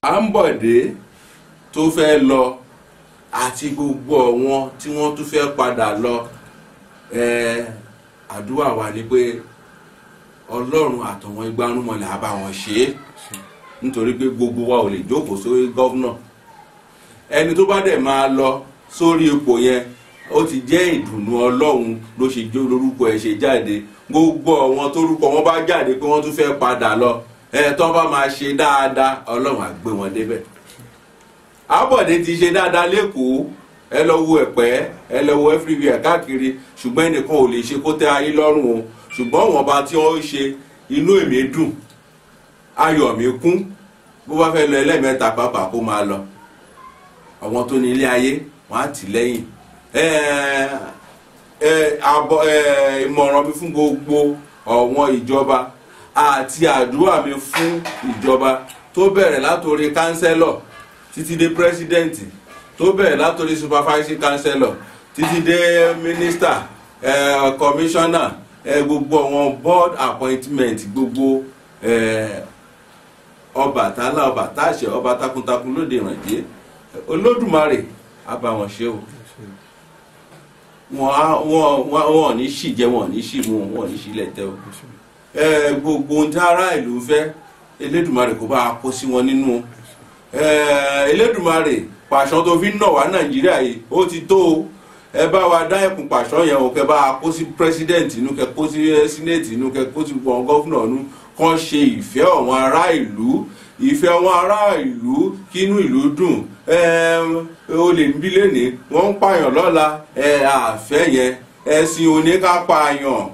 Ambode tó fẹ́ lọ àti gbogbo àwọn tí wọ́n tún fẹ́ padà lọ eh, àdúrà wa ni pé ọlọ́run àtọ̀wọ́n igbárùnmọ̀lẹ̀ á bá wọn ṣe é nítorí pé gbogbo wa ò lè jókòó sórí gọ́vnà ẹni tó bá dẹ̀ máa lọ sórí ipò yẹn ó ti jẹ́ ìdùnnú ọlọ́run ló ṣe jó lórúkọ ẹ̀ ṣe jáde gbogbo àwọn tórúkọ wọn bá jáde pé wọ́n tún fẹ́ padà lọ ẹ̀ tó bá máa ṣe dáadáa ọlọ́run á gbé wọn débẹ̀ Àbọ̀dé ti ṣe dáadáa lẹ́kọ̀ọ́ ẹ lọ wo ẹ̀pẹ́ ẹ lọ wo everywhere káàkiri ṣùgbọ́n ẹnìkan ò lè ṣe kó tẹ́ ayé lọ́rùn o ṣùgbọ́n wọn bá tí wọ́n ṣe inú èmi dùn ayọ̀ mi kún bó bá fẹ́ lọ ẹlẹ́mẹ̀ta pàápàá kó máa lọ àwọn tó ní ilé ayé wọn á tì lẹ́yìn ìmọ̀ràn mi fún gbogbo ọ̀wọ́n ìjọba àti àdúrà mi fún ìjọba tó bẹ̀rẹ̀ látòrí kánsẹ́lọ̀ títí dé pírẹsidẹ́ǹtì tó bẹ̀rẹ̀ látòrí supervising councillor títí dé minister commissioner gbogbo àwọn board appointment gbogbo ọba tálá ọba táṣẹ ọba takuntakun lóde ìrànjẹ olódùmarè á bá wọn ṣe o wọn ò ní ṣì jẹ wọn ò ní ṣì mu wọn ò ní ṣì lẹtẹ o gbogbo ohun tí ará ìlú fẹ́ elédùmarè kó bá a kó sí wọn nínú elédùmarè pàṣọ tó fi ń nà wá nàìjíríà yìí ó ti tó o ẹ bá wa dá ẹkùn pàṣọ yẹn o kẹ bá a kó sí president inú kẹ kó sí senate inú kẹ kó sí wọn gọ́fúnà inú kàn ṣe ìfẹ́ àwọn ará ìlú ìfẹ́ àwọn ará ìlú kínú ìlú dùn olè níbí lẹ́nìí wọ́n ń pààyàn lọ́la àfẹ́ yẹn ẹ̀sìn oníkápààyàn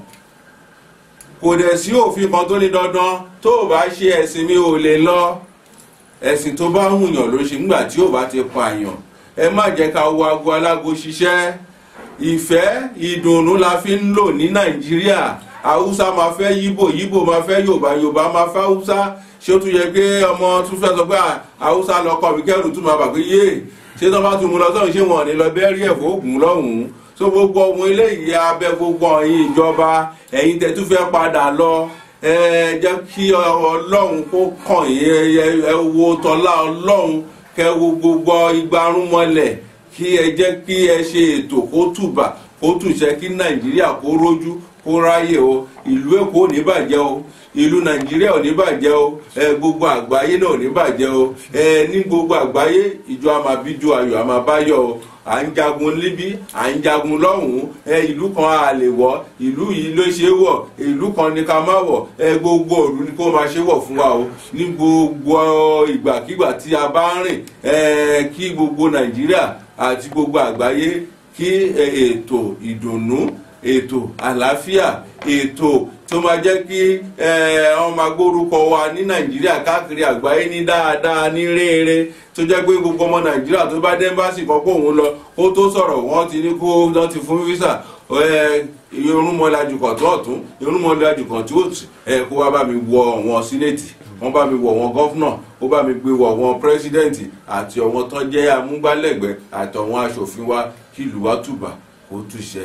kò dẹ̀ sí òfin kan tó ní dandan tó o bá ṣe ẹ̀sìn mi ò lè lọ ẹ̀sìn tó bá hùyàn ló ṣe nígbà tí ò bá ti pààyàn ẹ má jẹ́ ká wo aago alágo ṣiṣẹ́ ìfẹ́ ìdùnnú la fi ń lò ní nàìjíríà haúsá máa fẹ́ yíbò yíbò máa fẹ́ yorùbá yorùbá máa fẹ́ haúsá ṣé ó tún yẹ pé ọmọ tún fẹ́ sọ pé haúsá lọkọ mi kẹrù tún máa bà pé yé ṣé tó bá tún mú lọ sọ́run ṣé wọn ò ní lọ bẹ́ẹ̀rí ẹ̀fọ́ ògùn lọ́hùn-ún so gbogbo ọmọ eléyìí abẹ gbogbo ọ̀yin ìjọba ẹ̀yin tẹ́ tún fẹ́ padà lọ ẹ jẹ́ kí ọlọ́run kó kàn yín ẹ wo tọ́lá ọlọ́run kẹ wo gbogbo igbarún mọ́lẹ̀ kí ẹ jẹ́ kí ẹ ṣe ètò kó tùbà kó tùṣẹ́ kí nàìjíríà kó rójú kó ráyè o ìlú èkó ò ní bàjẹ́ o ìlú nàìjíríà ò ní bàjẹ́ o ẹ gbogbo àgbáyé náà ò ní bàjẹ́ o ẹ ní gbogbo àgbáyé ìjọ àmàbíjọ ayọ̀ àmàbáyọ̀ o à ń jagun níbí à ń jagun lọ́hùn-ún ẹ ìlú kan a lè wọ̀ ìlú yìí ló ṣe wọ̀ ìlú kan ní ká má wọ̀ ẹ gbogbo òru ni kó máa ṣe wọ̀ fún wa o ní gbogbo ìgbàkigbà tí a bá ń rìn ẹ kí gbogbo nàìjíríà àti gbogbo àgbáyé kí ètò ìdùnnú ètò àlàáfíà ètò tó máa jẹ́ kí wọ́n máa gbórúkọ wa ní nàìjíríà káàkiri àgbáyé ní dáadáa ní rere tó jẹ́ pé gbogbo ọmọ nàìjíríà tó bá dé ẹ́mbáàsì kan kó òun lọ kó tó sọ̀rọ̀ wọ́n ti ní kó wọ́n ti fún físà irúnmọ́lájú kan tó ọ̀tún irúnmọ́lájú kan tí ó tì kó wá bá mi wọ wọn sínéètì wọ́n bá mi wọ wọn gọ́fúnà ó bá mi gbé wọ wọn pírẹ́sídẹ́ǹtì àti ọ̀wọ́n tán jẹ́ amúgbálẹ́gbẹ̀ẹ́ àtọ̀wọ́n aṣòfin wa kí ìlú wa tùbà kó túṣẹ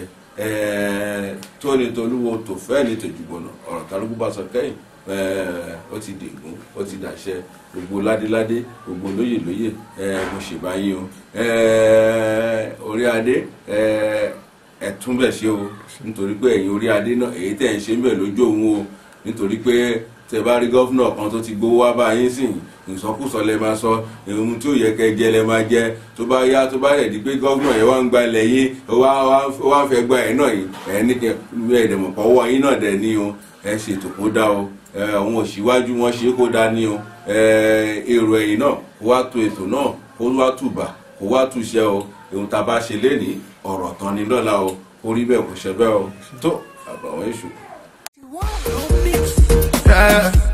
tóní tolúwo tó fẹ́ ní tòjúbọ̀nà ọ̀rọ̀ kálukú bá sọ kẹ́yìn ó ti dègún ó ti dàṣẹ gbogbo ládéládé gbogbo lóyè lóyè mo ṣèbáyé o orí adé ẹ̀tún bẹ̀ ṣe o nítorí pé ẹ̀yin orí adé náà èyí tẹ̀ ń ṣe ń bẹ̀ lójú òun o nítorí pé tẹ bá rí gọ́fúnà kan tó ti gbowó wá bá yín sìn ìsọkúsọ lẹ máa sọ ohun tí ò yẹ kẹ jẹ lẹ máa jẹ tó bá yá tó bá rẹ̀ di pé gọ́fúnà yẹn wá ń gba ilẹ̀ yín ó wá ń fẹ́ gba ẹ̀ náà yìí ẹ̀ ní kẹ ẹ̀ dẹ̀mọ̀ pọ̀ wọ́ yín náà dẹ̀ ní o ẹ̀ ṣètò kó dá o àwọn òṣìwájú wọn ṣe kó dá ní o èrò ẹ̀yìn náà kó wá to ètò náà kó wá tùbà kó wá túṣẹ́ o ohun tá a bá ṣe lénìí ọ̀rọ̀ tán ni lọ́la o orí bẹ́ẹ̀ kò ṣẹ bẹ́ẹ̀ o tó àbàwọ́n èṣù. Yeah.